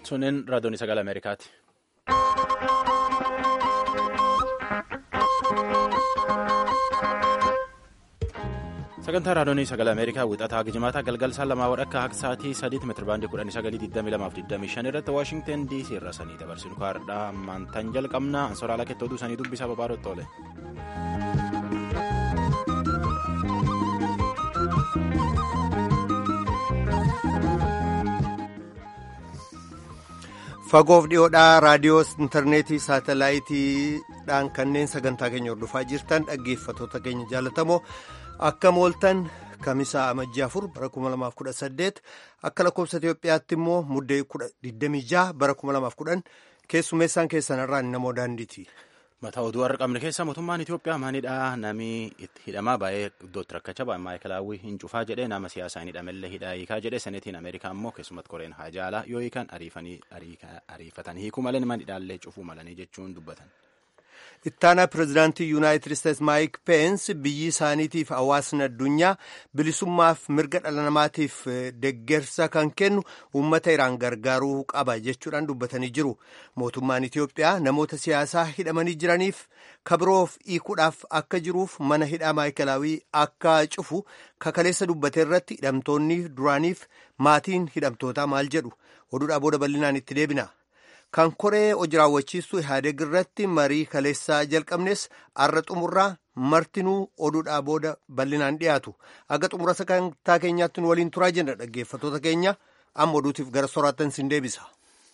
Sunneen raadiyoon sagalee Ameerikaati. Sagantaa raadiyoon sagalee Ameerikaa wixataa Gijimaata galgala lamaa wadhakka akka sa'aatii sadiitti meetirabaandii kudhanii sagalii digdamii lamaaf digdamii shan irratti Waashingtan DC irra sanii dabarsinu kaardhaa ammaantan jalqabna ansooraalaa kettootuu sanii dubbisaa babaarotti oole. fagoof dhiyoodhaa raadiyoo intarneetii saatalaayitiidhaan kanneen sagantaa keenya hordofaa jirtan dhaggeeffatoota keenya jaalatamoo akka mooltan kamisaa amajjii afur bara 2018 akka lakkoofsa Itoophiyaatti immoo muddee 26 bara 2010 keessummeessaan keessanirraa namoo daandiiti. Mataa oduu har'a qabne keessa mootummaan Itoophiyaa maalidhaa namni itti hidhamaa baay'ee iddootti rakkachaa baay'ee maayikalaawwii hin cufaa jedhee nama siyaasaa hin hidhamellee hidhaa hiikaa jedhee seneetiin Ameerikaa immoo keessumatti koreen haa jaalaa yoo hiikan ariifatan hiikuu malee nama hidhaallee cufuu malanii jechuun dubbatan. ittaanaa pirezidaantii yuunaayitid isteetsi maayik peens biyyi isaaniitiif hawaasni addunyaa bilisummaaf mirga dhala namaatiif deggersa kan kennu uummata iraan gargaaruu qaba jechuudhaan dubbatanii jiru mootummaan itiyoophiyaa namoota siyaasaa hidhamanii jiraniif kabiroof hiikuudhaaf akka jiruuf mana hidhaa maayikalaawii akka cufu kakaleessa dubbate irratti hidhamtoonni duraaniif maatiin hidhamtootaa maal jedhu oduudhaa booda bal'inaan itti deebina. kan koree hojii raawwachiistuu ihaadeg irratti marii kaleessaa jalqabnes arra xumurraa martinuu oduudhaa booda bal'inaan dhiyaatu aga xumura sagantaa keenyaatti nu waliin turaa jenna dhaggeeffatoota keenya amma oduutiif gara soraattan sin deebisa.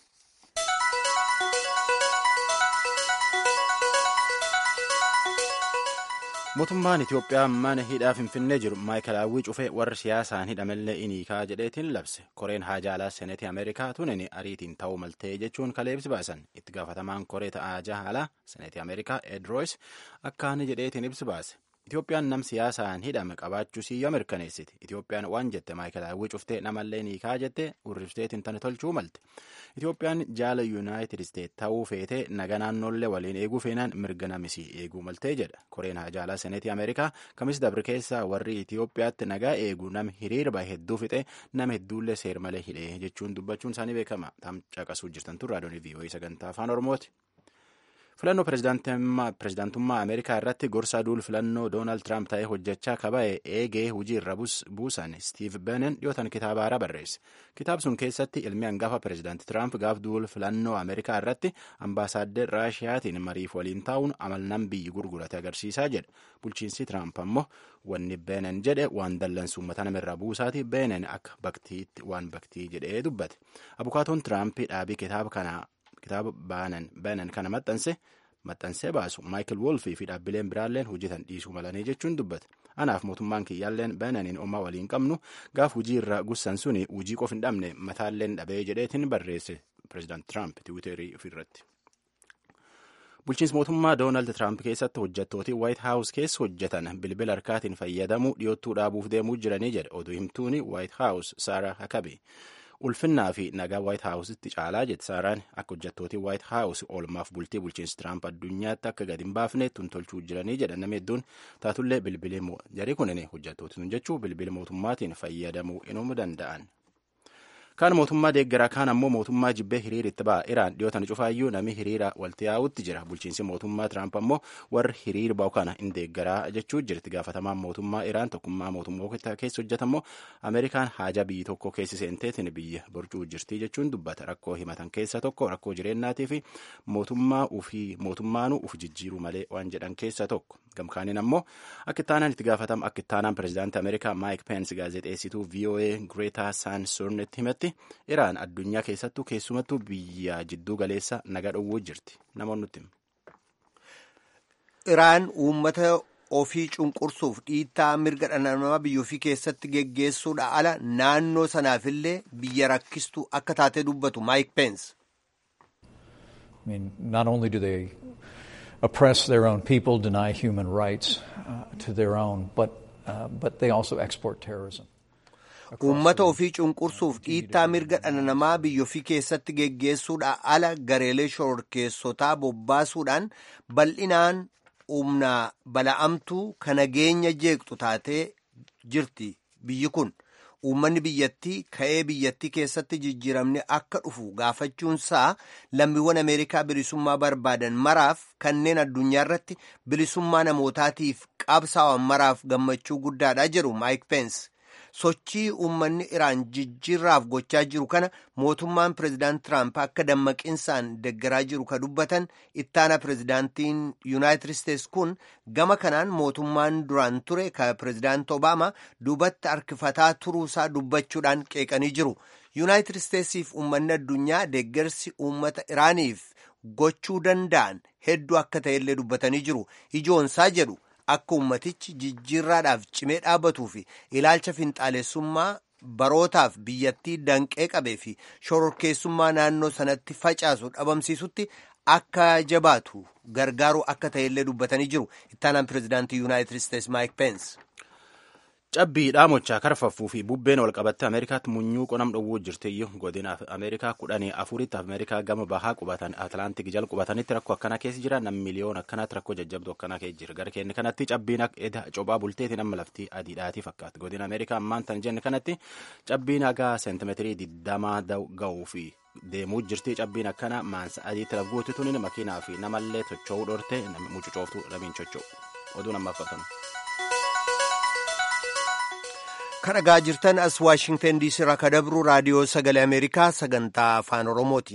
mootummaan itiyoophiyaa mana hidhaa finfinnee jiru maayikalaawwii cufee warri siyaasaan hidhamellee iniikaa jedheetiin labse koreen haajaalaa seneetii ameerikaa tunin ariitiin ta'uu maltee jechuun kaleebsi baasan itti gaafatamaan koree ta'aa jahaalaa seneetii ameerikaa edroos akkaan jedheetiin ibsi baase itiyoophiyaan nam siyaasaan hidhame qabaachuu siyyoo mirkaneessiti itiyoophiyaan waan jette maayikalaawwii cuftee namallee niikaa jette urrifteetiin tani tolchuu malte itiyoophiyaan jaala yuunaayitid isteet ta'uu feetee naga naannoollee waliin eeguu feenaan mirga namisii eeguu maltee jedha koreen haajaalaa seneetii ameerikaa kamis dabri keessaa warri itiyoophiyaatti nagaa eegu nam hiriirba hedduu fixe nama hedduullee seer malee hidhee jechuun dubbachuun isaanii beekama tam caqasuu jirtantu raadiyoon vii'oo'ii sagantaa afaan oromooti. filannoo pirezidaantummaa ameerikaa irratti gorsaa duul filannoo doonaald tiraamp ta'ee hojjechaa kaba'e eegee hujii irra buusan stiiv benen dhiyootan kitaaba haaraa barreesse kitaab sun keessatti ilmi hangafa pirezidaanti tiraamp gaaf duul filannoo ameerikaa irratti ambaasaaddar raashiyaatiin mariif waliin taa'uun amalnaan biyyi gurgurate agarsiisaa jedha bulchiinsi tiraamp ammoo wanni benen jedhe waan dallansuu uummata namirraa buusaati benen akka baktiitti waan baktii jedhee dubbate abukaatoon tiraamp dhaabii kitaaba kanaa kitaaba baanan kana maxxanse maxxansee baasu maayikil wolfii fi dhaabbileen biraalleen hojjetan dhiisuu malanii jechuun dubbate anaaf mootummaan kiyyaalleen baananiin omaa waliin qabnu gaaf hujii irra gussan suni hujii qof hin dhabne mataalleen dhabee jedheetiin barreesse pireezidaant tiraamp tiwiiterii ofirratti. bulchiinsi mootummaa doonaald tiraamp keessatti hojjettooti waayit haawus keessa hojjetan bilbila harkaatiin fayyadamuu dhiyoottuu dhaabuuf deemuu jiranii jedhe oduu himtuuni waayit haawus saara hakabi. ulfinnaa fi nagaa waayit haawusitti caalaa jette saaraan akka hojjettootii waayit haawus oolmaaf bultii bulchiinsi tiraamp addunyaatti akka gadi hin baafne tuntolchuu jiranii jedhan nama hedduun taatullee bilbilee jarii kunin hojjettooti sun jechuu bilbila mootummaatiin fayyadamuu inuu danda'an. kaan mootummaa deeggaraa kaan ammoo mootummaa jibbee hiriira itti ba'a iraan dhiyootan cufaayyuu namni hiriira walti yaa'utti jira bulchiinsi mootummaa tiraamp ammoo warri hiriira ba'u kana hin deeggaraa jechuu jirti gaafatamaan mootummaa iraan tokkummaa mootummaa keessa hojjetammoo ameerikaan haajaa biyyi tokko keessi seenteetiin biyya borcuu jirti jechuun dubbata rakkoo himatan keessa tokko rakkoo jireennaatii fi mootummaa ufii mootummaanuu uf jijjiiruu malee waan jedhan keessa tokko gamkaaniin ammoo akka ittaanaan itti gaafatama akka ittaanaan pireezidaantii ameerikaa maayik peensi gaazexeessituu voa greetaa saansornetti himatti iraan addunyaa keessattuu keessumattuu biyya jidduu galeessa naga dhowwuu jirti namoonni nutti iraan uummata ofii cunqursuuf dhiittaa mirga dhala namaa biyya ofii keessatti geggeessuudha ala naannoo sanaafillee biyya rakkistuu akka taatee dubbatu maayik peens. I mean, not only do they oppress their own people, deny human rights uh, to their own, but, uh, but they also export terrorism. Uummata ofii cunqursuuf dhiittaa mirga dhala namaa biyya ofii keessatti geggeessuudha ala gareelee shororkeessotaa bobbaasuudhaan bal'inaan humna bala'amtuu kan nageenya jeeqxu taatee jirti biyyi kun uummanni biyyattii ka'ee biyyattii keessatti jijjiiramni akka dhufu gaafachuunsaa lammiiwwan ameerikaa bilisummaa barbaadan maraaf kanneen addunyaa irratti bilisummaa namootaatiif qabsaa'an maraaf gammachuu guddaadha jedhu maayik peens sochii uummanni iraan jijjiirraaf gochaa jiru kana mootummaan pireezidaant tiraamp akka dammaqinsaan deggaraa jiru ka dubbatan ittaana pireezidaantiin yuunaayitid isteets kun gama kanaan mootummaan duraan ture ka pireezidaant obaama duubatti harkifataa turuusaa dubbachuudhaan qeeqanii jiru yuunaayitid isteetsiif uummanni addunyaa deggersi uummata iraaniif gochuu danda'an hedduu akka ta'ellee dubbatanii jiru ijoonsaa jedhu. akka ummatichi jijjiirraadhaaf cimee dhaabbatuu fi ilaalcha finxaalessummaa barootaaf biyyattii danqee qabee fi shororkeessummaa naannoo sanatti facaasu dhabamsiisutti akka jabaatu gargaaru akka ta'ellee dubbatanii jiru ittaanaan pireezidaantii yuunaayitid isteets maayik peens. cabbii dhaamochaa karfaffuu fi bubbeen wal qabatte ameerikaatti munyuu qonam dhowwuu jirtiyyuu godina ameerikaa kudhanii afuritti ameerikaa gama bahaa qubatan atlaantik jala qubatanitti rakkoo akkanaa keessa jira nam miliyoon akkanaatti rakkoo jajjabdu akkanaa keessa jira gara keenya kanatti cabbiin eda cophaa bulteetiin amma laftii adiidhaatii fakkaata godina ameerikaa ammaan tan jenne kanatti cabbiin hagaa seentimeetirii digdamaa ga'uu fi deemuu jirti cabbiin akkana maansa adiitti lafguutti tunin makiinaa fi namallee socho'uu dhorte mucucooftu dhamiin socho'u oduu namaaf fatanu. kan dhagaa jirtan as waashingtan diisii irraa kan dabru raadiyoo sagalee ameerikaa sagantaa afaan oromooti.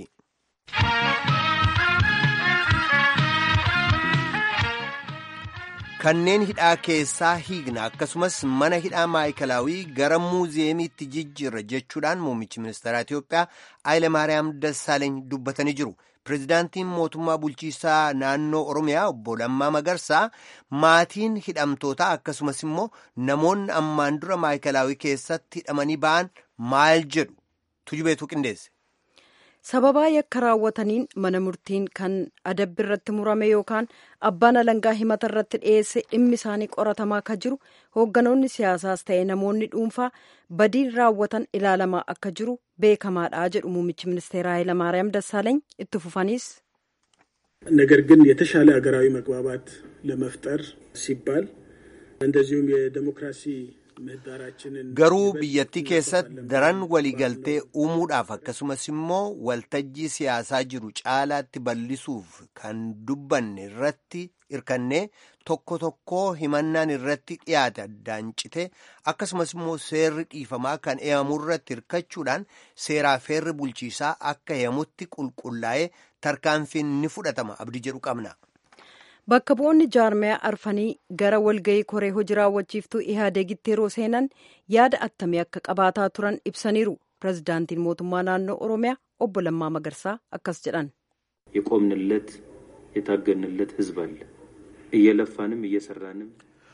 kanneen hidhaa keessaa hiigna akkasumas mana hidhaa maayikalaawii gara muuziyeemiitti jijjiirra jechuudhaan muummichi ministeeraa Itoophiyaa Haayile Maariyaam Dassaaleeny dubbatanii jiru. Pireezidaantiin mootummaa bulchiisaa naannoo Oromiyaa obbo Lammaa Magarsaa maatiin hidhamtootaa akkasumas immoo namoonni ammaan dura maayikalaawii keessatti hidhamanii ba'an maal jedhu tujubeetu qindeesse. sababaa yakka raawwataniin mana murtiin kan adabbi irratti murame yookaan abbaan alangaa himata irratti dhiyeesse dhimmi isaanii qoratamaa akka jiru hoogganoonni siyaasaas ta'e namoonni dhuunfaa badiin raawwatan ilaalamaa akka jiru beekamaadha jedhu muummichi ministeera ኃይለማርያም ደሳለኝ itti fufaniis ነገር ግን የተሻለ ሀገራዊ መግባባት ለመፍጠር ሲባል እንደዚሁም የዴሞክራሲ garuu biyyattii keessatti daran waliigaltee uumuudhaaf akkasumas immoo waltajjii siyaasaa jiru caalaatti bal'isuuf kan dubbanne irratti hirkannee tokko tokko himannaan irratti dhiyaate addaan cite akkasumas immoo seerri dhiifamaa kan eeyamu irratti hirkachuudhaan seeraa feerri bulchiisaa akka eeyamutti qulqullaa'ee tarkaanfiin ni fudhatama abdii jedhu qabna. bakka bu'oonni jaarmiyaa arfanii gara walga'ii koree hojii raawwachiiftuu ihaadeegitti yeroo seenan yaada attamii akka qabaataa turan ibsaniiru pirezidaantiin mootummaa naannoo oromiyaa obbo Lammaa Magarsaa akkas jedhan የቆምንለት የታገንለት ህዝብ አለ እየለፋንም እየሰራንም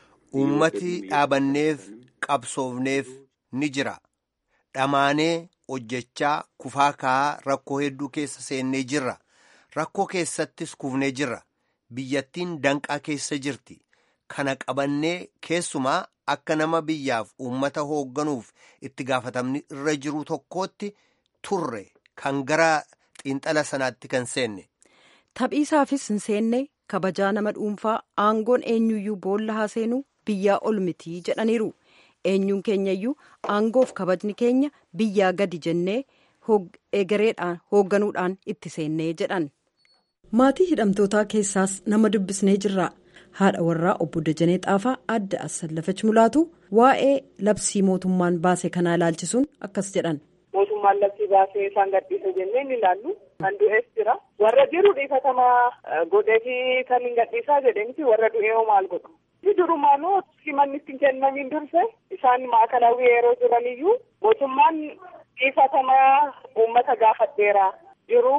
ummati dhaabanneef qabsoofneef ni jira dhamaanee hojjechaa kufaa ka'aa rakkoo hedduu keessa seennee jirra rakkoo keessattis kufnee jirra biyyattiin danqaa keessa jirti kana qabannee keessumaa akka nama biyyaaf uummata hoogganuuf itti gaafatamni irra jiru tokkootti turre kan gara xiinxala sanaatti kan seenne. taphiisaafis hin seenne kabajaa nama dhuunfaa aangoon eenyuyyuu boolla haa seenuu biyyaa ol mitii jedhaniiru eenyuun keenyayyuu aangoof kabajni keenya biyyaa gadi jennee egereedhaan hoogganuudhaan itti seennee jedhan. maatii hidhamtootaa keessaas nama dubbisnee jirra haadha warraa obbo Dajanee Xaafaa adda Assallafach Mulaatu waa'ee labsii mootummaan baase kanaa ilaalchisuun akkas jedhan. mootummaan labsii baasee isaan gadhiise jennee ni ilaallu kan du'ees jira warra jiru dhiifatamaa godheefi kan hin gadhiisaa jedheeniti warra du'ee hoo maal godhu ni durumaanuu himanni ittiin kennamiin durse isaan maakalaawii yeroo jiraniyyuu mootummaan dhiifatamaa uummata gaafadheera jiru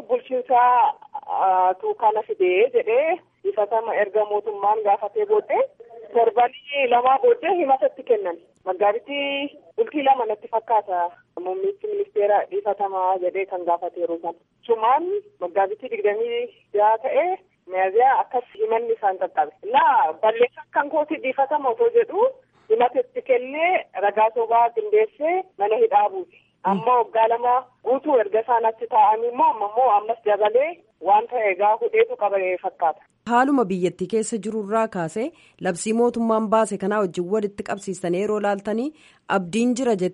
bulchiinsaa tuukana fidee jedhee dhiifatama erga mootummaan gaafatee booddee torbanii lamaa booddee himatatti kennan maggaabittii bultii lama natti fakkaata muummichi ministeera dhiifatamaa jedhee kan gaafateeru san sumaan maggaabittii digdamii jaha ta'ee miyaziyaa akkas himanni isaan qaqqabe naa balleessaa kan kooti dhiifatama otoo jedhu himatatti kennee ragaa sobaa qindeessee mana hidhaa buuse amma waggaa lama guutuu erga isaan achi taa'anii immoo amma immoo ammas dabalee waan ta'e egaa hudheetu qabee fakkaata. haaluma biyyattii keessa jirurraa kaasee labsii mootummaan baase kanaa wajjin walitti qabsiistanii yeroo laaltanii abdiin jira jettu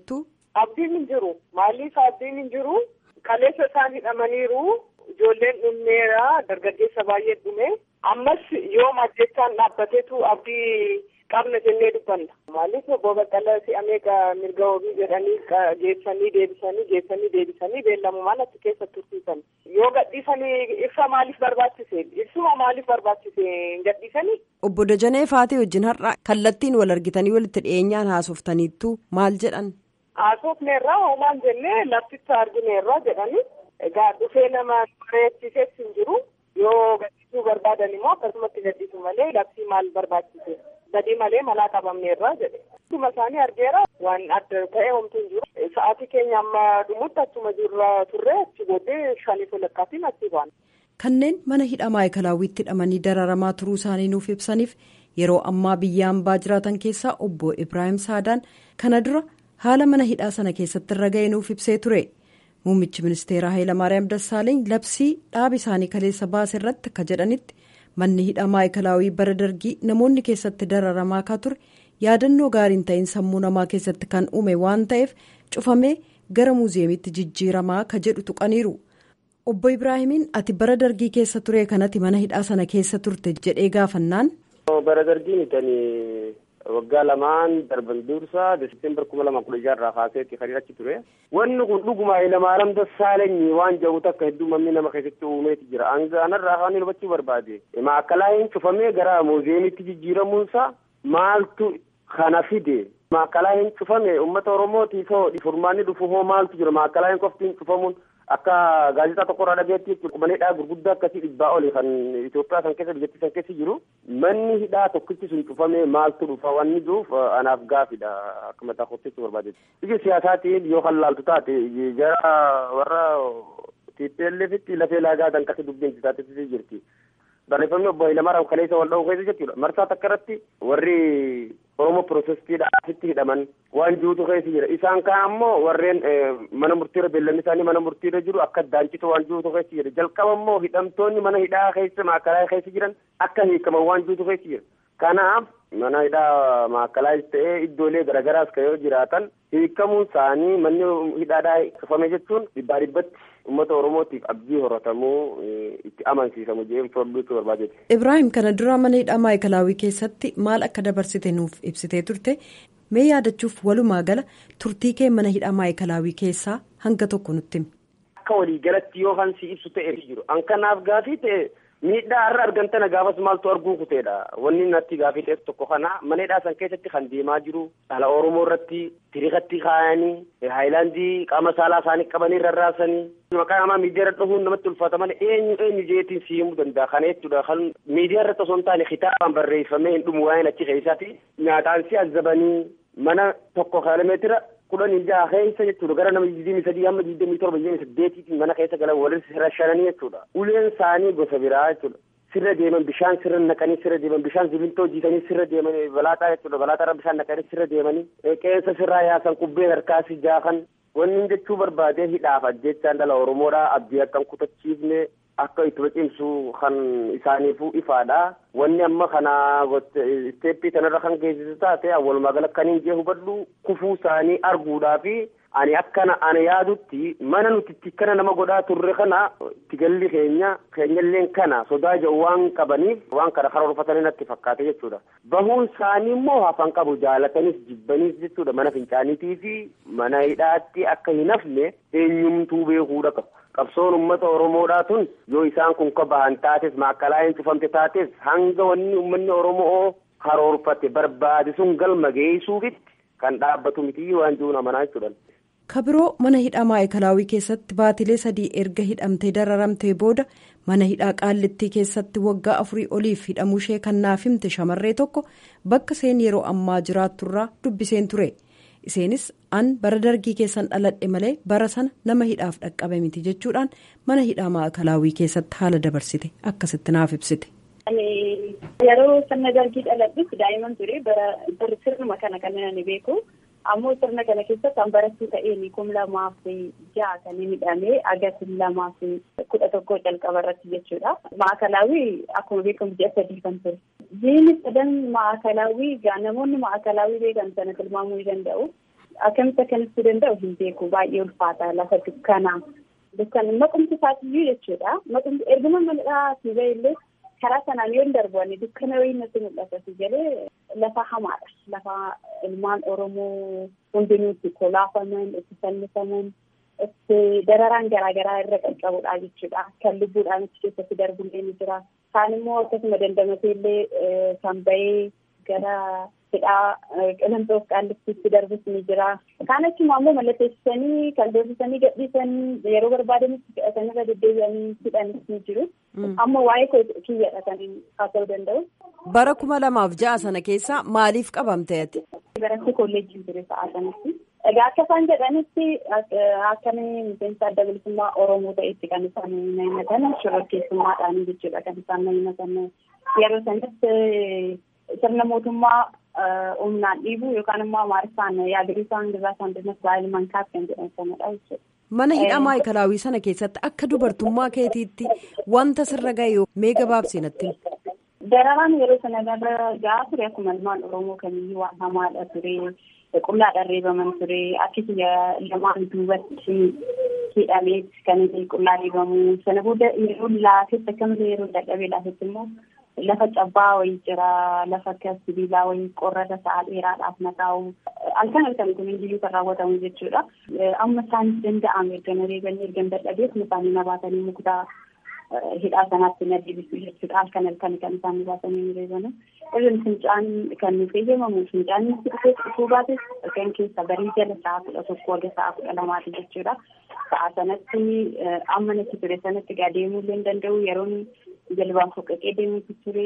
abdiin hin jiru maaliif abdiin hin jiru kaleessa isaan hidhamaniiru ijoolleen dhumneera dargaggeessa baay'ee dhume ammas yoo ajjechaan dhaabbateetu abdii qabna jennee dubbanna maaliif obbo Baqqalaa si'amee mirga wabii jedhanii geessanii deebisanii geessanii deebisanii beellamumaan achi keessa tursiisan yoo gadhiisanii ibsa maaliif barbaachise ibsuma maaliif barbaachise hin gadhiisanii. Obbo Dajanee Faatee wajjin har'a kallattiin wal argitanii walitti dhiyeenyaan haasoftaniittu maal jedhan. Haasofneerraa hoomaan jennee lafticha argineerraa jedhanii egaa dhufee nama bareechisees hin jiru yoo gadhiisuu barbaadan immoo akkasumatti gadhiisu malee labsii maal barbaachise badii malee malaa qabamneerraa jedhe. Akkuma isaanii argeera waan adda ta'e homtuu hin jiru. Sa'aatii keenya amma dhumutti achuma jirra turre achi booddee shanii walakkaatti achi baana. Kanneen mana hidhaa maayikalaawwiitti hidhamanii dararamaa turuu isaanii nuuf ibsaniif yeroo ammaa biyya hambaa jiraatan keessaa obbo Ibrahim Saadaan kana dura haala mana hidhaa sana keessatti irra ga'e nuuf ibsee ture. Muummichi ministeeraa Hayilamaariyaam Dassaaleeny labsii dhaaba isaanii kaleessa baase irratti akka jedhanitti manni hidhaa maayikalaawwii bara dargii namoonni keessatti dararamaa akka ture yaadannoo gaariin ta'in sammuu namaa keessatti kan uume waan ta'eef cufamee gara muuziyeemitti jijjiiramaa ka jedhu tuqaniiru. Obbo Ibraahimiin ati bara dargii keessa ture kanatti mana hidhaa sana keessa turte jedhee gaafannaan. Bara dargii tani waggaa lamaan darban dursa desembar kuma lama kudha jaha kaaseetti kan achi ture. Wanni kun dhuguma Hayilamaariyaam Dassaalenyi waan jedhu takka hedduu mamni nama keessatti uumeeti jira. Hanga anarraa kan hubachuu barbaade. Maakkalaayin cufamee gara muuziyeemitti jijjiiramuunsa maaltu kana fide. Maakkalaayin cufame uummata Oromootiif furmaanni dhufu hoo maaltu jira maakkalaayin qoftiin cufamuun. akka gaazexaa tokko irraa dhageetti mana hidhaa gurguddaa akkasii dhibbaa oli kan Itoophiyaa san keessa biyyattii san keessa jiru manni hidhaa tokkichi sun cufamee maaltu dhufa wanni jiruuf anaaf gaafidha akka mataa kottisu barbaadetti. Biyya siyaasaatiin yoo kan laaltu taate jara warra TPLFitti lafee laagaa tan kasi dubbiin taatee jirti. Barreeffamni obbo Hayilamaariyaam kaleessa wal dha'uu keessa jechuudha. Marsaa takka irratti warri Oromoo Pirootestiidhaasitti hidhaman waan jirutu keessa jira. Isaan kaan ammoo warreen mana murtiirra beellanni isaanii mana murtiirra jiru akka daancitu waan jirutu keessa jira. Jalqaba immoo hidhamtoonni mana hidhaa keessa maakalaa keessa jiran akka hiikaman waan jirutu keessa jira. Kanaaf mana hidhaa maakalaas ta'ee iddoolee garaagaraas kan yoo jiraatan hiikamuun isaanii manni hidhaadhaa cufame jechuun dhibbaa dhibbatti uummata oromootiif abdii horatamuu itti amansiisamu jedhee furduutu barbaadeeti. Ibrahim kana dura mana hidhaa maayikalaawwii keessatti maal akka dabarsite nuuf ibsitee turte mee yaadachuuf walumaa gala turtii kee mana hidhaa maayikalaawwii keessaa hanga tokko nutti himi. Akka waliigalatti yoo kan si ibsu ta'e jiru an kanaaf gaafii ta'e. miidhaa har'a argamtana gaafas maaltu arguu kuteedha wanni natti gaafii ta'e tokko kana mana hidhaa san keessatti kan deemaa jiru dhala oromoo irratti tiriikatti kaayanii haayilaandii qaama saalaa isaanii qabanii rarraasanii maqaa namaa miidiyaa irra dhufuun namatti ulfaata malee eenyu eenyu jeetiin si himuu danda'a kana jechuudha kan miidiyaa irratti osoo hin taane kitaabaan barreeffamee hin dhumu waa'een achi keessaati nyaataan si azabanii mana tokko kiiloomeetira kudhanii jaha keessa jechuudha gara nama digdamii sadii hamma digdamii torba digdamii saddeetiitiin mana keessa galan walitti rashananii jechuudha uleen isaanii gosa biraa jechuudha sirra deeman bishaan sirra naqanii sirra deeman bishaan zibintoo jiisanii sirra deeman balaaxaa jechuudha balaaxaarra bishaan naqanii sirra deemanii qeensa sirraa yaasan qubbeen harkaasi jaakan wanni jechuu barbaadee hidhaaf ajjechaan dhala oromoodhaa abdii akkan kutachiifne akka itti cimsu kan isaaniifuu ifaadha wanni amma kana isteeppii kanarra kan geessisu taate walumaa gala kaniin jee hubadhu kufuu isaanii arguudhaafi ani akkana ana yaadutti mana nuti itti kana nama godhaa turre kana itti galli keenya keenyalleen kana sodaa jedhu waan qabaniif waan kana karoorfatanii natti fakkaate jechuudha bahuun isaanii immoo hafan qabu jaalatanis jibbaniis jechuudha mana fincaaniitii fi mana hidhaatti akka hin hafne eenyumtuu beekuudha qabu. qabsoon ummata oromoodhaa tun yoo isaan kun ka bahan taates maakkalaa hin cufamte taates hanga wanni ummanni oromoo karoorfate barbaade sun galma geessuufitti kan dhaabbatu miti waan jiruun amanaa jechuudha. kabiroo mana hidhaa maayikalaawwii keessatti baatilee sadii erga hidhamtee dararamtee booda mana hidhaa qaallittii keessatti waggaa afurii oliif hidhamuu ishee kan naaf himte shamarree tokko bakka seen yeroo ammaa jiraatturraa dubbiseen ture. iseenis an bara dargii keessan dhaladhe malee bara sana nama hidhaaf dhaqqabe miti jechuudhaan mana hidhaa maakalaawwii keessatti haala dabarsite akkasitti naaf ibsite. yeroo sirna dargii dhaladhutti daa'imman ture bara sirnuma kana kan ani beeku ammoo sirna kana keessatti an barattuu ta'een kum lamaaf ja'a kan hidhamee agasin lamaaf kudha tokko calqaba irratti jechuudha. Maakalaawwii akkuma beekamu ji'a sadii kan ture. Jiini sadan maakalaawwii namoonni maakalaawwii beekan sana tilmaamuu ni danda'u. akkamitti akkanatti danda'u hin beeku baay'ee ulfaata lafa dukkanaa dukkan maqumti isaatiyyuu jechuudha maqumti erguma manadhaa si illee karaa sanaan yoo hin darbanne dukkana wayii natti mul'ata si jedhee lafa hamaadha lafa ilmaan oromoo hundinuu itti kolaafaman itti fannifaman itti dararaan garaagaraa irra qaqqabudha jechuudha kan lubbuudhaan achi keessatti darbullee ni jira kaan immoo akkasuma dandamatee illee kan bahee gara hidhaa qilantoof qaallittiitti darbus ni jira kaan achuma ammoo mallatteessisanii kan doorsisanii gadhiisanii yeroo barbaadanitti fedhatan irra deddeebi'anii hidhanis ni jiru amma waa'ee kiyyadha kan haasa'uu danda'u. bara kuma lamaaf ja'a sana keessa maaliif qabamte ati. baratti kolleejjiin ture sa'a sanatti. Egaa akka isaan jedhanitti akkamii miseensa adda bilisummaa Oromoo ta'etti kan isaan himatan shororkeessummaadhaan jechuudha kan isaan himatan yeroo sanatti sirna mootummaa humnaan dhiibu yookaan immoo amaariffaan yaadriisaan gabaa saandanas baay'ee mankaaf kan jedhan sanadha jechuudha. Mana hidhaa maayikalaawii sana keessatti akka dubartummaa keetiitti wanta sirra ga'e mee gabaabsii natti Dararaan yeroo sana irra gahaa ture akkuma ilmaan Oromoo kamiyyuu waan hamaadha ture. Qullaadhaan reebaman ture. Akki lamaan duubatti hidhamee kan inni qullaa reebamu. Sana booda yeroo laafetti akkamitti yeroo dadhabee laafetti immoo lafa cabbaa wayii jira. Lafa akka sibiilaa wayii qorrata sa'a dheeraadhaaf naqaa'u. Halkan halkan kun iyyuu kan raawwatamu jechuudha. Amma isaanis danda'ame erga na reebanii erga dadhabee kun isaanii na baatanii muktaa hidhaa sanaatti na deebisu jechuudha. Halkan halkan kan isaan baasanii ni reebanu. Irreen fincaan kan nuuf eeyyamamu fincaan nutti dhufee dhufuu baates kan keessa barii jala sa'a kudha tokko hanga sa'a kudha lamaati jechuudha. Sa'a sanatti amma natti ture sanatti gaa deemuu illee hin danda'u yeroon jalbaan foqqaqee deemuutu ture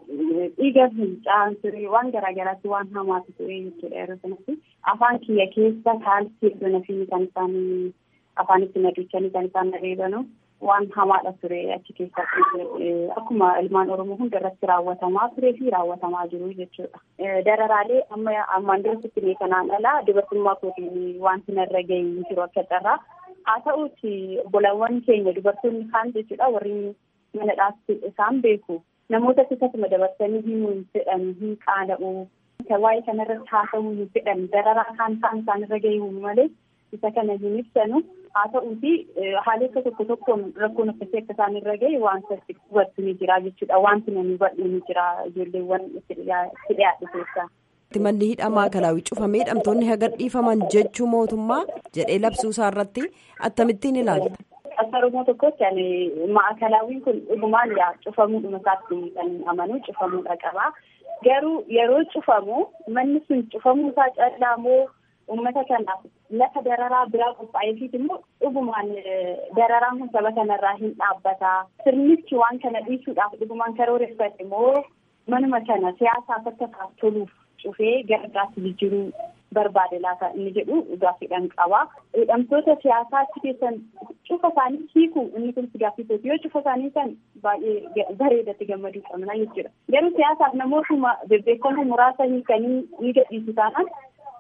dhiiga fincaan ture waan garaagaraatti waan hamaatu ture jechuudha yeroo sanatti. Afaan kiyya keessa kaalsii iddoo nafi kan isaan afaanitti na duchanii kan isaan na reebanu. waan hamaadha ture achi keessatti akkuma ilmaan oromoo hunda irratti raawwatamaa turee fi raawwatamaa jiru jechuudha. Dararaalee amma ammaan duratti mee kanaan alaa dubartummaa kootiin wanti narra gahee jiru akka carraa haa ta'uuti obbolawwan keenya dubartoonni kaan jechuudha warri mana dhaabsi isaan beeku namoota akkasuma dabarsanii himuu hin fedhan hin qaana'u waa'ee kanarratti haasa'uu hin fedhan dararaa kaan kaan isaan irra gahee malee isa kana hin ibsanu haa ta'uuti haalota tokko tokkoon rakkoon akkasii akka isaan irra gahe wanta hubattu ni jira jechuudha wanti namni hubadhu ni jira ijoolleewwan itti dhiyaate keessaa. Manni hidhaa maakalaawii cufamee hidhamtoonni haga dhiifaman jechuu mootummaa jedhee labsuu isaa irratti akkamittiin ilaalta. Akka Oromoo tokkotti ani maakalaawwiin kun dhugumaan yaa cufamuudhuma isaatti kan amanu cufamuudha qaba. Garuu yeroo cufamu manni sun cufamuu isaa callaa moo uummata kanaaf lafa dararaa biraa qophaa'eefiit immoo dhugumaan dararaan kun saba kanarraa hin dhaabbata. Sirnichi waan kana dhiisuudhaaf dhugumaan karooreffate immoo manuma kana siyaasaaf akka isaaf toluuf cufee gara biraatti jijjiiruu barbaade laata inni jedhu gaaffiidhaan qaba. Hidhamtoota siyaasaa achi keessan cufa isaanii hiiku inni kun gaaffii kooti yoo cufa isaanii san baay'ee bareedatti gammaduu qabna jechuudha. Garuu siyaasaaf namootuma bebbeekamoo muraasa hiikanii ni gadhiisu taanaan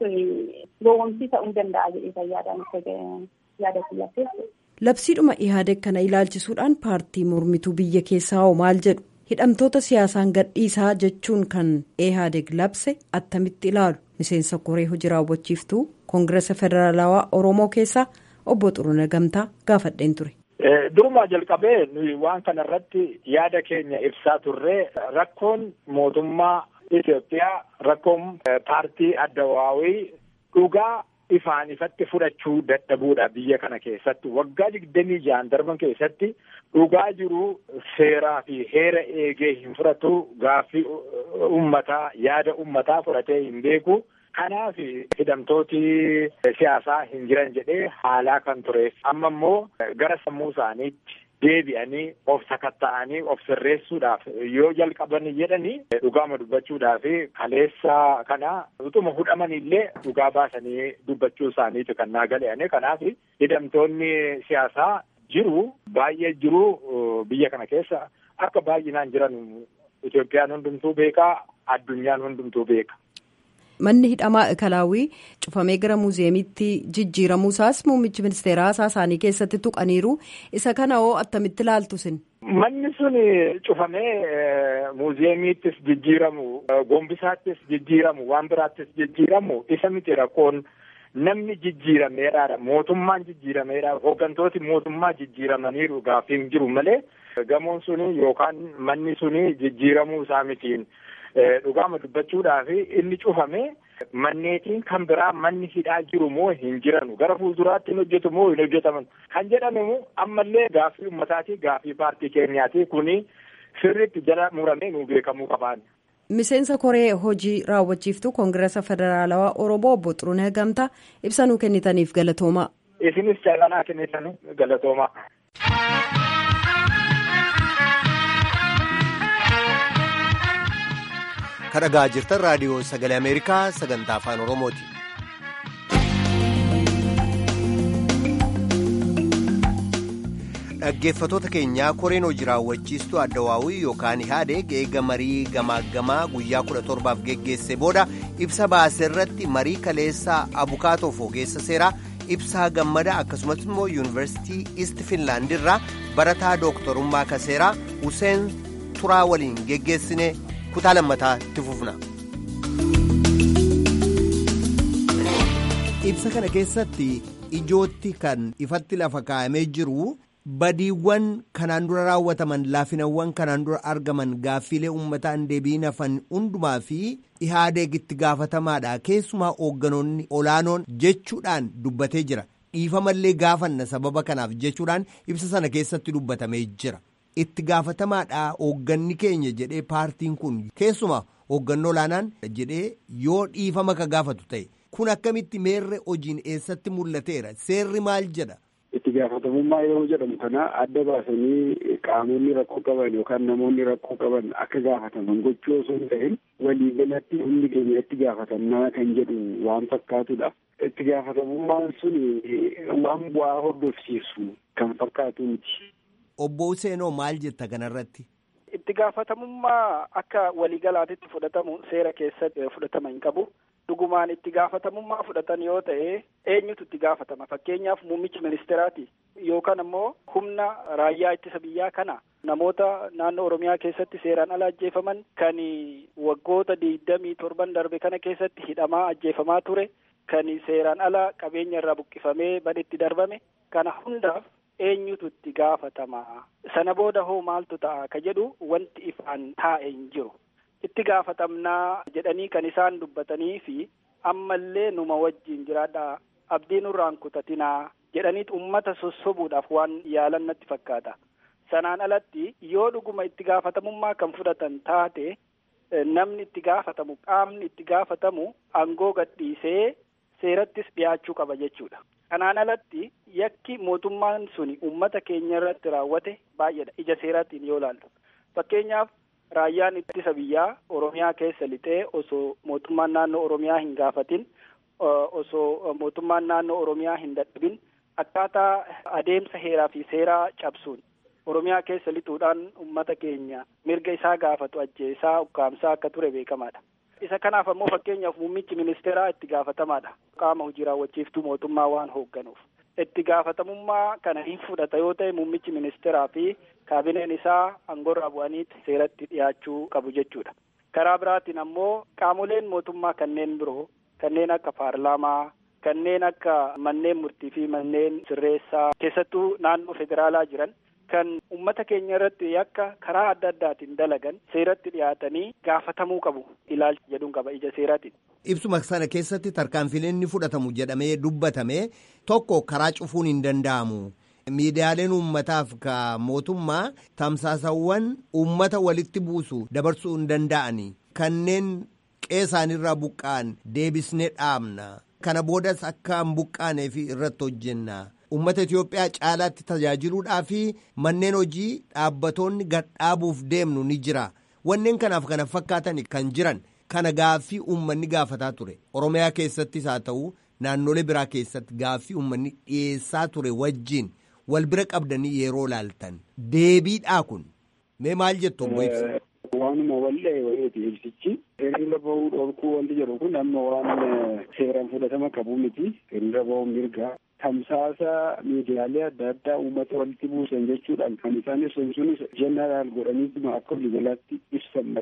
gowwomsii ta'uu danda'a jedhee fayyaadhaan yaada kiyyaatti. Labsiidhuma ihaadeg kana ilaalchisuudhaan paartii mormituu biyya keessaa hoo maal jedhu hidhamtoota siyaasaan gadhiisaa jechuun kan ihaadeg labse attamitti ilaalu miseensa koree hojii raawwachiiftuu koongireesa federaalawaa oromoo keessaa obbo Xuruna Gamtaa gaafadheen ture. Durumaa jalqabee nuyi waan kana irratti yaada keenya ibsaa turree rakkoon mootummaa Itoophiyaa rakkoon paartii addawaawii dhugaa ifaan ifatti fudhachuu dadhabuudha biyya kana keessatti waggaa digdamii ja'an darban keessatti dhugaa jiru seeraa fi heera eegee hin fudhatu gaaffii ummataa yaada ummataa fudhatee hin beeku. Kanaaf hidhamtooti siyaasaa hin jiran jedhee haalaa kan tureef amma immoo gara sammuu isaaniitti deebi'anii of sakatta'anii of sirreessuudhaaf yoo jalqaban jedhanii dhugaama dubbachuudhaaf kaleessa kana utuma hudhamanillee dhugaa baasanii dubbachuu isaaniitu kan naa gale'ane kanaaf hidhamtoonni siyaasaa jiru baay'ee jiru biyya kana keessa akka baay'inaan jiran Itoophiyaan hundumtuu beekaa addunyaan hundumtuu beeka. Manni hidhamaa kalaawii cufamee gara muuziyeemiitti jijjiiramuusaas muummichi ministeeraa haasaa isaanii keessatti tuqaniiru isa kana hoo attamitti ilaaltu sin. Manni sun cufamee muuziyeemiittis jijjiiramu gombisaattis jijjiiramu waan biraattis jijjiiramu isa miti rakkoon namni jijjiirameeraadha mootummaan jijjiirameera hooggantooti mootummaa jijjiiramaniiru gaaffiin jiru malee gamoon suni yookaan manni suni jijjiiramuu isaa mitiin dhugaama dubbachuudhaaf inni cufame manneetiin kan biraa manni hidhaa jiru moo hin jiranu gara fuulduraatti hin hojjetu moo hin hojjetaman kan jedhamu ammallee gaaffii ummataati gaaffii paartii keenyaati kuni sirriitti jala muramee nu beekamuu qabaan. miseensa koree hojii raawwachiiftuu koongirasa federaalawaa oromoo obbo Xuruunee Gamtaa ibsa nuu kennitaniif galatoomaa. isinis caalaa kennitan galatoomaa. kadhagaa jirtan raadiyoo sagalee ameerikaa sagantaa afaan oromooti. dhaggeeffatoota keenyaa koreen hojii raawwachiistuu addawaawii yookaan ihaadeg eega marii gamaaggamaa guyyaa kudha torbaaf geggeesse booda ibsa baase irratti marii kaleessaa abukaatoof ogeessa seeraa ibsaa gammada akkasumas immoo yuunivarsiitii iist finlaand irraa barataa dooktorummaa kaseeraa huseen turaa waliin geggeessine kutaa lammataa itti fufna. ibsa kana keessatti ijootti kan ifatti lafa kaa'amee jiru. badiiwwan kanaan dura raawwataman laafinawwan kanaan dura argaman gaaffiilee uummataan deebiin hafan hundumaa fi ihaadeeg itti gaafatamaadha keessumaa hoogganoonni olaanoon jechuudhaan dubbatee jira dhiifamallee gaafanna sababa kanaaf jechuudhaan ibsa sana keessatti dubbatamee jira itti gaafatamaadha hoogganni keenya jedhee paartiin kun keessumaa hooggannoo olaanaan jedhee yoo dhiifama ka gaafatu ta'e kun akkamitti meerre hojiin eessatti mul'ateera seerri maal jedha. itti gaafatamummaa yeroo jedhamu kana adda baasanii qaamonni rakkoo qaban yookaan namoonni rakkoo qaban akka gaafataman gochuu osoo hin ta'in waliigalatti hundi keenya itti gaafatamnaa kan jedhu waan fakkaatudha. Itti gaafatamummaan sun waan bu'aa hordofsiisu kan fakkaatu miti. Obbo Useenoo maal jetta kanarratti? Itti gaafatamummaa akka waliigalaatitti fudhatamu seera keessatti fudhatama hin qabu. dhugumaan itti gaafatamummaa fudhatan yoo ta'e eenyutu itti gaafatama fakkeenyaaf muummichi ministeeraati yookaan ammoo humna raayyaa ittisa biyyaa kana namoota naannoo oromiyaa keessatti seeraan ala ajjeefaman kan waggoota digdamii torban darbe kana keessatti hidhamaa ajjeefamaa ture kan seeraan ala qabeenya irraa buqqifamee badhetti darbame kana hundaaf eenyutu itti gaafatama sana booda hoo maaltu ta'a ka jedhu wanti ifaan taa'e hin jiru. itti gaafatamnaa jedhanii kan isaan dubbatanii fi ammallee numa wajjin jiraadha abdii nurraan kutatinaa jedhaniit ummata sossobuudhaaf waan yaalan natti fakkaata. Sanaan alatti yoo dhuguma itti gaafatamummaa kan fudhatan taate namni itti gaafatamu qaamni itti gaafatamu aangoo gadhiisee seerattis dhiyaachuu qaba jechuudha. Kanaan alatti yakki mootummaan suni ummata keenya irratti raawwate baay'eedha ija seeraatiin yoo ilaallu. Fakkeenyaaf raayyaan ittisa biyyaa oromiyaa keessa lixee osoo mootummaan naannoo oromiyaa hin gaafatin osoo mootummaan naannoo oromiyaa hin dadhabin akkaataa adeemsa heeraa fi seeraa cabsuun oromiyaa keessa lixuudhaan ummata keenya mirga isaa gaafatu ajjeesaa ukkaamsaa akka ture beekamaadha. isa kanaaf ammoo fakkeenyaaf muummichi ministeeraa itti gaafatamaadha qaama hojii raawwachiiftuu mootummaa waan hoogganuuf itti gaafatamummaa kana hin fudhata yoo ta'e muummichi ministeeraa fi kaabineen isaa angorraa bu'aniiti seeratti dhiyaachuu qabu jechuudha. Karaa biraatiin ammoo qaamoleen mootummaa kanneen biroo kanneen akka paarlaamaa kanneen akka manneen murtii fi manneen sirreessaa keessattuu naannoo federaalaa jiran kan ummata keenya irratti yakka karaa adda addaatiin dalagan seeratti dhiyaatanii gaafatamuu qabu ilaalcha jedhuun qaba ija seeraatiin. Ibsuma sana keessatti tarkaanfileen ni fudhatamu jedhamee dubbatame tokko karaa cufuun hin danda'amu. Miidiyaaleen uummataaf ka mootummaa tamsaasawwan uummata walitti buusu dabarsuu hin danda'ani. Kanneen qeesaanirraa buqqa'an deebisnee dhaabna. Kana boodas akka hin buqqaaneef irratti hojjenna. Uummata Itoophiyaa caalaatti tajaajiluudhaa fi manneen hojii dhaabbatoonni gadhaabuuf deemnu ni jira. Wanneen kanaaf kana fakkaatan kan jiran kana gaaffii uummanni gaafataa ture. Oromiyaa keessattis haa ta'u naannolee biraa keessatti gaaffii uummanni dhiyeessaa ture wajjin wal bira qabdanii yeroo laaltan. Deebiidhaa kun mee maal jettu obbo Ibsa? Waanuma wallee wayiiti ibsichi. Hiriira bahuu dhorkuu wanti jedhu kun amma waan seeraan fudhatama qabu miti. Hiriira bahuu mirgaa. tamsaasa miidiyaalee adda addaa uummata walitti buusan jechuudhaan kan isaan ibsan sunis jeneraal godhaniituma akka waliigalaatti ibsan malee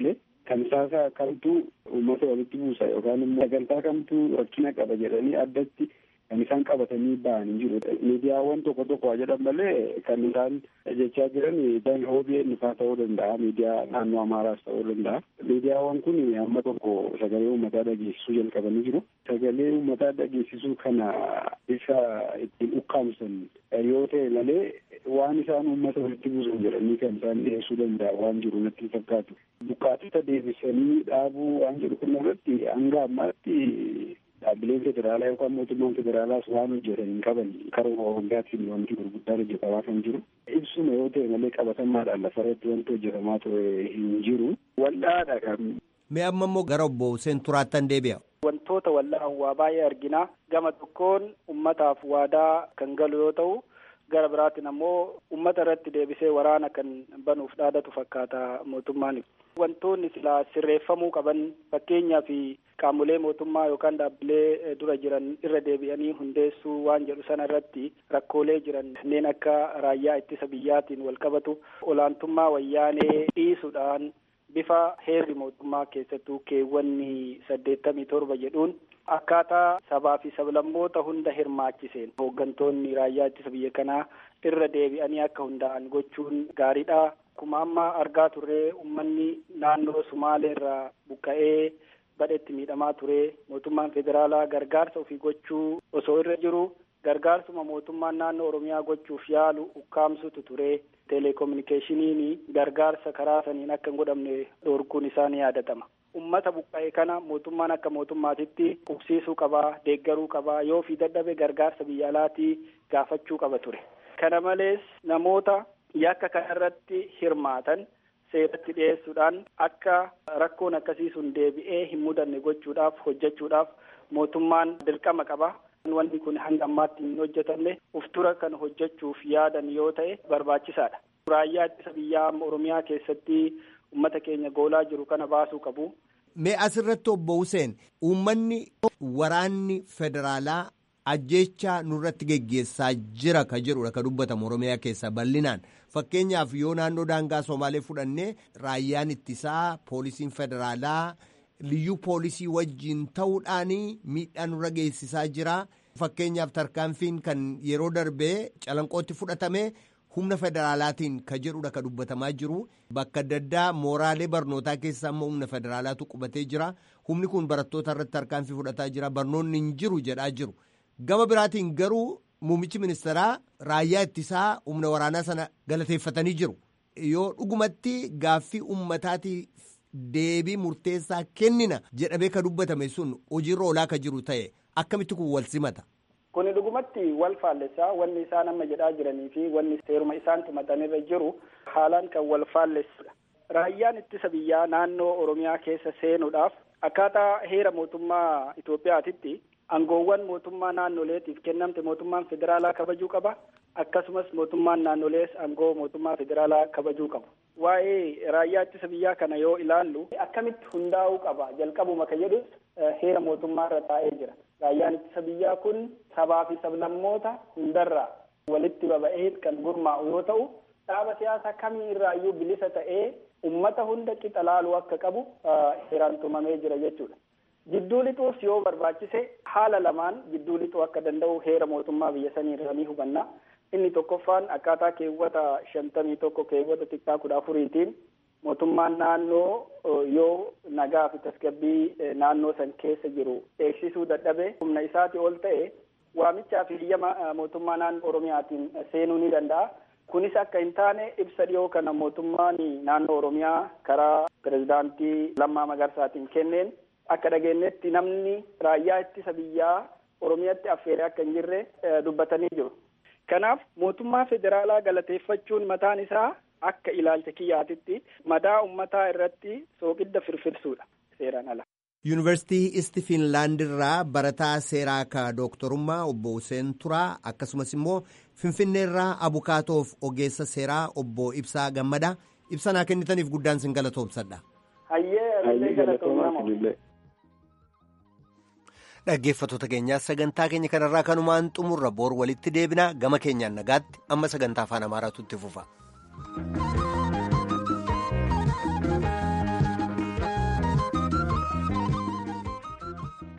tamsaasa kamtu uummata walitti buusa yookaan immoo sagantaa kamtu rakkina qaba jedhanii addatti kan isaan qabatanii ba'anii jiru. Miidiyaawwan tokko tokko waa jedhan malee kan isaan jechaa jiran dan OBN faa ta'uu danda'a. Miidiyaa naannoo Amaaraas ta'uu danda'a. Miidiyaawwan kun amma tokko sagalee uummataa dhageessisuu jalqabanii jiru. Sagalee uummataa dhageessisuu kana isa ittiin ukkaamsan yoo ta'e malee waan isaan uummata walitti buusan jedhanii kan isaan dhiyeessuu danda'a waan jiru natti fakkaatu. Buqqaatota deebisanii dhaabuu waan jedhu kun irratti hanga ammaatti dhaabbileen federaalaa yookaan mootummaan federaalaas waan hojjetan hin qaban karaa waggaattiin wanti gurguddaan hojjetamaa kan jiru ibsuma yoo ta'e malee qabatamaadhaan lafarratti wanti hojjetamaa ture hin jiru wal'aadha kan. Mee amma immoo gara obbo Hussein Turaattan deebi'a. Wantoota wal'aan waa baay'ee argina. Gama tokkoon ummataaf waadaa kan galu yoo ta'u gara biraatiin ammoo ummata irratti deebisee waraana kan banuuf dhaadatu fakkaata mootummaan. Wantoonni silaa sirreeffamuu qaban fakkeenyaa fi qaamolee mootummaa yookaan dhaabbilee dura jiran irra deebi'anii hundeessuu waan jedhu sana irratti rakkoolee jiran kanneen akka raayyaa ittisa biyyaatiin wal qabatu olaantummaa wayyaanee dhiisuudhaan bifa heerri mootummaa keessattuu keewwanni saddeettamii torba jedhuun akkaataa sabaa fi sablammoota hunda hirmaachiseen hooggantoonni raayyaa ittisa biyya kanaa irra deebi'anii akka hundaa'an gochuun gaariidha. Akkuma amma argaa turree uummanni naannoo Sumaalee irraa buqqa'ee badhetti miidhamaa ture mootummaan federaalaa gargaarsa ofii gochuu osoo irra jiru gargaarsuma mootummaan naannoo Oromiyaa gochuuf yaalu ukkaamsutu ture teleekominikeeshiniin gargaarsa karaa saniin akka hin godhamne dhorkuun isaa ni yaadatama. Ummata buqqa'e kana mootummaan akka mootummaatitti qubsiisuu qabaa, deeggaruu qabaa, yoo fi dadhabe gargaarsa biyya alaatii gaafachuu qaba ture. Kana malees namoota yakka kanarratti hirmaatan seeratti dhiyeessuudhaan akka rakkoon akkasii sun deebi'ee hin mudanne gochuudhaaf hojjechuudhaaf mootummaan dirqama qaba. Wanti kun hanga ammaatti hin hojjetamne uftura kan hojjechuuf yaadan yoo ta'e barbaachisaadha. Raayyaa ittisa biyyaa amma Oromiyaa keessatti uummata keenya goolaa jiru kana baasuu qabu. Mee asirratti obbo Hussein uummanni waraanni federaalaa ajjeechaa nurratti geggeessaa jira ka jedhudha ka dubbatamu Oromiyaa keessa bal'inaan fakkeenyaaf yoo naannoo daangaa Somaalee fudhannee raayyaan ittisaa poolisiin federaalaa liyyuu poolisii wajjiin ta'uudhaan miidhaa nurra geessisaa jira fakkeenyaaf tarkaanfiin kan yeroo darbee calanqootti fudhatame humna federaalaatiin ka jedhudha ka dubbatamaa jiru bakka adda addaa mooraalee barnootaa keessa amma humna federaalaatu qubatee jira humni kun barattoota irratti tarkaanfii fudhataa jira barnoonni hin jiru jedhaa jiru. gama biraatiin garuu muummichi ministeeraa raayyaa ittisaa humna waraanaa sana galateeffatanii jiru yoo dhugumatti gaaffii uummataatiif deebii murteessaa kennina jedhamee ka dubbatame sun hojiirra oolaa ka jiru ta'e akkamitti kun wal simata. Kuni dhugumatti wal faallessaa wanni isaan amma jedhaa jiranii fi wanni seeruma isaan tumatanirra jiru haalaan kan wal faallessudha. Raayyaan ittisa biyyaa naannoo Oromiyaa keessa seenuudhaaf akkaataa heera mootummaa Itoophiyaatitti aangoowwan mootummaa naannoleetiif kennamte mootummaan federaalaa kabajuu qaba akkasumas mootummaan naannolees aangoo mootummaa federaalaa kabajuu qaba waa'ee raayyaa ittisa biyyaa kana yoo ilaallu akkamitti hundaa'uu qaba jalqabuma ka jedhus heera mootummaa irra taa'ee jira raayyaan ittisa biyyaa kun sabaa fi sablammoota hundarraa walitti baba'ee kan gurmaa'u yoo ta'u dhaaba siyaasaa kamii irraayyuu bilisa ta'ee ummata hunda qixa laaluu akka qabu heeraan tumamee jira jechuudha. Jidduu lixuus yoo barbaachise haala lamaan jidduu lixuu akka danda'u heera mootummaa biyya sanii irraa ni hubanna. Inni tokkoffaan akkaataa keewwata shantamii tokko keewwata xiqqaa kudha afuriitiin mootummaan naannoo yoo nagaa fi tasgabbii naannoo san keessa jiru eegsisuu dadhabe humna isaati ol ta'e waamichaa fi hiyyama mootummaa naannoo Oromiyaatiin seenuu ni danda'a. Kunis akka hin taane ibsa dhiyoo kana mootummaan naannoo Oromiyaa karaa pirezidaantii Lammaa Magarsaatiin kenneen akka dhageenyetti namni raayyaa ittisa biyyaa Oromiyaatti affeeree akka hin jirre dubbatanii jiru. Kanaaf mootummaa federaalaa galateeffachuun mataan isaa akka ilaalcha kiyyaatitti madaa ummataa irratti soogidda firfirsuudha seeraan ala. Yuunivarsiitii Isti Fiinlaand irraa barataa seeraa ka dooktorummaa obbo Hussein Turaa akkasumas immoo Finfinnee irraa abukaatoof ogeessa seeraa obbo Ibsaa Gammadaa ibsa naa kennitaniif guddaan sin galatoomsadha. Hayyee galatoomama. Dhaggeeffattoota keenyaa sagantaa keenya kanarraa kanumaan xumurra boor walitti deebina gama keenyaan nagaatti amma sagantaa afaan amaaraatu itti fufa.